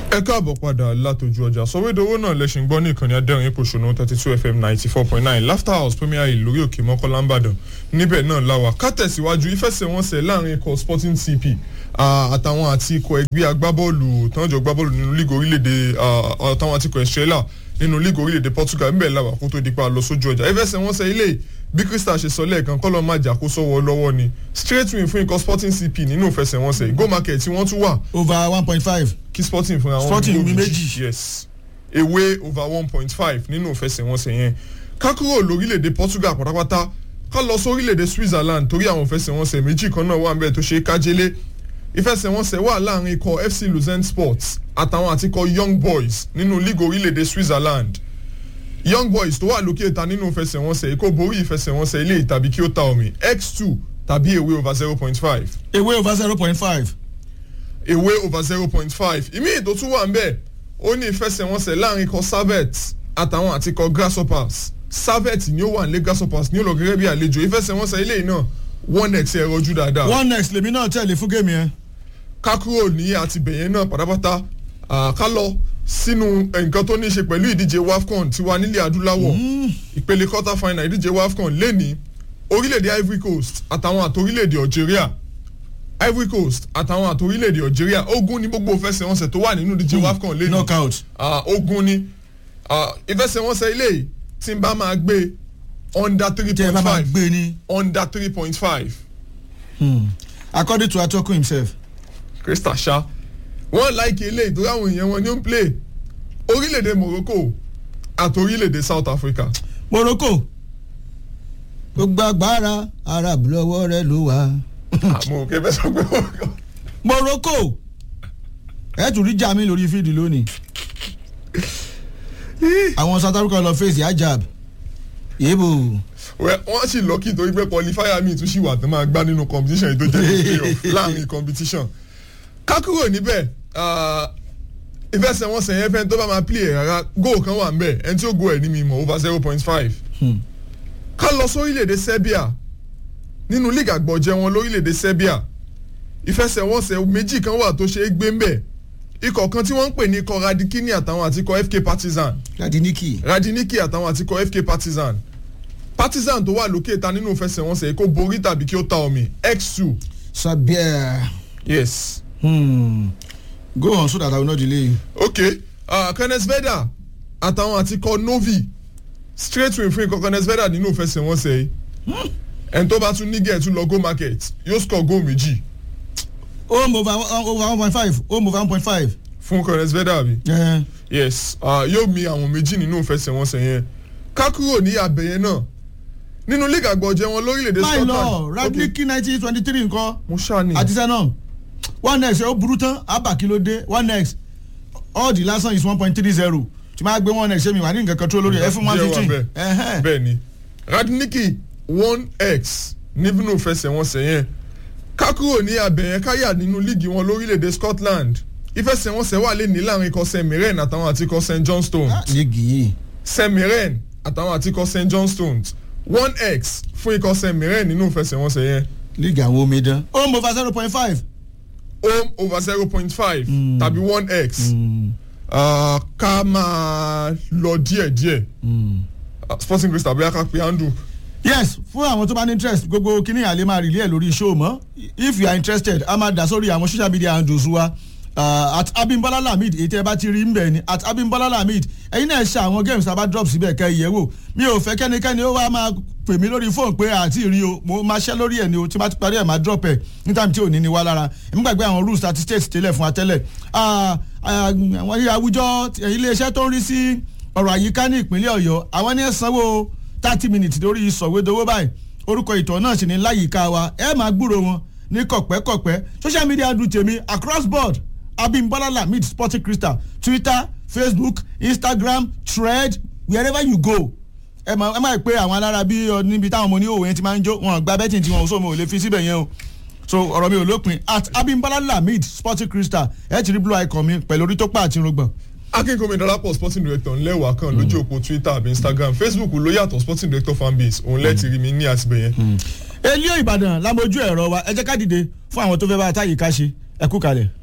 ẹ káàbọ̀ padà látọjú ọjà sọ̀wédowó náà lẹ́sìn gbọ́ ní ìkànnì adẹ́rìn ìpòṣónú thirty two fm ninety four point nine laughter house premier hill lórí òkè mọ́kànlá ńbàdàn níbẹ̀ náà láwà ká tẹ̀síwájú ìfẹsẹ̀wọnsẹ̀ láàrin ikọ̀ sporting cp àtàwọn àti ikọ̀ ẹgbẹ́ agbábọ́ọ̀lù tánjọ́ gbábọ́ọ̀lù nínú líìgì orílẹ̀-èdè àtàwọn àti ikọ̀ estrella nínú líìgì orílẹ̀-èdè portugal ńbẹ̀ láwà kó tó dípa lọ sójú ọjà ìfẹsẹ̀wọnsẹ̀ ilé bí crystal ṣe sọ lẹ́ẹ̀kan kọ́lọ́ máa jà kó sọ́wọ́ lọ́wọ́ ni straight win fún ikọ̀ sporting cp nínú ìfẹsẹ̀wọnsẹ̀ go market tí wọ́n tún wà over one point five. kí sporting fúnra wọn Sporting goal wí méjì. yes ewé over one point five nínú ìfẹsẹ̀wọnsẹ̀ yẹn ká kúrò lórílẹ̀‐èdè portugal pátápátá ká lọ sórílẹ̀‐èdè switzerland torí àwọn ìfẹsẹ̀wọnsẹ̀ méjì kan náà wà níbẹ̀ tó ṣe é kájélé ìfẹsẹ̀wọnsẹ̀ wà láàrin ikọ̀ fc lausanne sports àtàwọn àti ikọ̀ young boys nínú league orílẹ̀‐èdè switzerland young boys tó wà lókè ìta nínú ìfẹsẹ̀wọnsẹ̀ kó borí ìfẹsẹ̀wọnsẹ̀ ilé tàbí kí ó ta omi x two tàbí ewé over zero point five ewé over zero point five. ewé over zero point five ìmí ètò tún wà ń bẹ̀ ó ní ìfẹsẹ̀wọnsẹ̀ láàrin ikọ̀ servet àtàwọn àti ikọ̀ grasshoppers servet ni ó wà nílé grasshoppers ní ó lọ gẹ́gẹ́ bí àlejò ìfẹsẹ̀wọnsẹ̀ ilé náà one x ẹ̀ rọjú dáadáa one next lèmi náà tẹ̀lé fún géèmì yẹn. ká kúrò ní àtibẹ̀yẹn náà pátápátá ah, ká lọ sínú nǹkan tó ní í ṣe pẹ̀lú ìdíje wafcon tiwa nílẹ̀ adúláwọ̀ ìpele quarter final ìdíje wafcon lẹ́ni orílẹ̀-èdè ivory coast àtàwọn àti orílẹ̀-èdè algeria ivory coast àtàwọn àti orílẹ̀-èdè algeria ogun ní gbogbo ìfẹsẹ̀wọnsẹ̀ tó wà nínú ìdíje wafcon lẹ́ni knockout. Ah, ogun ni Ah, ìfẹsẹ̀wọnsẹ̀ ilé yìí tí n bá máa gbé under three tí ẹ point bá máa five gbé ní. under three point five according to atọ́kùn himself. krista ṣá wọ́n láìkí eléyìí tó ráwọn èèyàn wọn ní ó ń play orílẹ̀-èdè morocco àti orílẹ̀-èdè south africa morocco gbogbo agbára arab lọ́wọ́ rẹ ló wà. àmọ́ òkè fẹ́ sọ pé morocco ẹ tún rí jami lórí fídì lónìí. àwọn south africa lọ fèsì ajab yébo Well, wọ́n sì lọ́kì torí pé qualifier mi tún sì wà tó máa gbá nínú competition yìí tó jẹ́ playoff láàrin competition kákúrò níbẹ̀ ah, ìfẹsẹ̀wọnsẹ̀ yẹn fẹ́ tó bá máa play ẹ̀ rárá goal kan wà ń bẹ̀ ẹni tí ó go ẹ̀ ní mi mọ̀ over zero point five ká lọ sórílẹ̀-èdè serbia nínú league àgbọ̀jẹ̀ wọn lórílẹ̀-èdè serbia ìfẹsẹ̀wọnsẹ̀ méjì kan wà tó ṣe é gbé ń bẹ̀ ikọ̀ kan tí wọ́n ń pè ní ikọ̀ radikini àtàwọn àti ikọ̀ fk partizan láti níkì. radiniki àtàwọn àti ikọ̀ fk partizan partizan tó wà lókè ta nínú ìfẹsẹ̀wọnsẹ̀ kó borí tàbí kí ó ta omi x two sabia yes hmm. go on so that i will not delay you. ok uh, kenneth veda àtàwọn àti ikọ̀ novi straight win fún ikọ̀ kenneth veda nínú ìfẹsẹ̀wọnsẹ̀ yìí ẹni tó bá tún ní gẹ̀ẹ́tù lọ go market yóò score goal méjì home over over one point five home over one point five. fún kenneth veda àbí. yes uh, yóò mi àwọn méjì nínú ìfẹsẹ̀wọnsẹ̀ yẹn ká kúrò ní abẹ́yẹn náà nínú league àgbọ̀jẹ̀ wọn lórílẹ̀‐èdè máì scotland lọ radniki nineteen twenty three nǹkan mo ṣáà ní àti senum one next ó burú tán abba kí ló dé one next all the last one is one point three zero tí máa gbé one next ṣé mi wà ní nǹkan kan tó lórí ẹ fún one Díẹ̀ wà fifteen. bẹ́ẹ̀. bẹ́ẹ̀ ni radniki one x nínú ìfẹsẹ̀wọnsẹ̀ yẹn ká kúrò ní abẹ́yẹn káyà nínú líìgì wọn lórílẹ̀‐èdè scotland ìfẹsẹ̀wọnsẹ̀ wà lé ní láàrin ikọ̀ st mirren àtàwọn àti ikọ̀ st johnstone líìgì yìí st mirren àtàwọn àti ikọ̀ st johnstone one x fún ikọ̀ st mirren nínú ìfẹsẹ̀wọnsẹ̀ yẹn líìgì àwọn omidan home over zero point five. home over zero point five tàbí one x Ah, ká máa lọ díẹ̀díẹ̀ Ah, sporting crystal bóyá ká pe handle yes fún àwọn tó bá ní interest gbogbo kíní àlè máa rìlẹ̀ lórí show mọ́ if you are interested a máa dà sórí àwọn social media handles wa uh, at abimbola lamid èyí tẹ́ ẹ bá ti rí mbẹ̀ ni at abimbola lamid ẹ̀yin náà ṣe àwọn games tá a bá drop síbẹ̀ kẹ́ ẹ yẹ̀ wò mi ò fẹ́ kẹ́nikẹ́ni ó wá máa pè mí lórí fóònù pé àti rí o mo máa ṣẹ́ lórí ẹ̀ ni o tí bá ti parí ẹ̀ máa drop ẹ̀ ní time tí ò ní ni wá lára èmi gbàgbé àwọn rules àti states tẹ́lẹ̀ fún wa tẹ́lẹ̀ Ah, ah, àwọn àwùjọ iléeṣẹ́ tó ń rí sí ọ̀rọ̀ àyíká ní ìpínlẹ̀ ọ̀yọ́ àwọn ní ẹ̀ sanwó thirty minutes lórí sọ̀wédowó báyìí orúkọ ìtọ̀ náà sì ní láyìíká wa ẹ máa gbúrò wọn ní kọ̀pẹ́kọ̀pẹ́ social media do tèmi across board abimbola lamid sporting crystal twitter facebook instagram thread wherever you go ẹ máa ẹ máa pé àwọn alára bí ọ níbi táwọn ọmọ oníhòòhò yẹn ti máa ń jó wọn gba betting tí wọn ò sọ mo ò lè fi síbẹ̀ yẹn o so ọ̀rọ̀ mi ò lópin at abimbola lamid sporting crystal ẹ ti rí blue icon mi pẹ̀lú orí tó pa àti irùngbọ̀n akínkùnmi dọ́lápọ̀ sporting director ńlẹ́wàá kan lójú òpó twitter àbí instagram facebook ló yàtọ̀ sporting director fanbase òun lẹ́ẹ̀tì rí mi ní àtìbẹ̀yẹn. elio ìbàdàn lámojú ẹ̀rọ wa ẹ jẹ́ ká dìde fún àwọn tó fẹ́ bá a táyì ká ṣe ẹ kú kalẹ̀.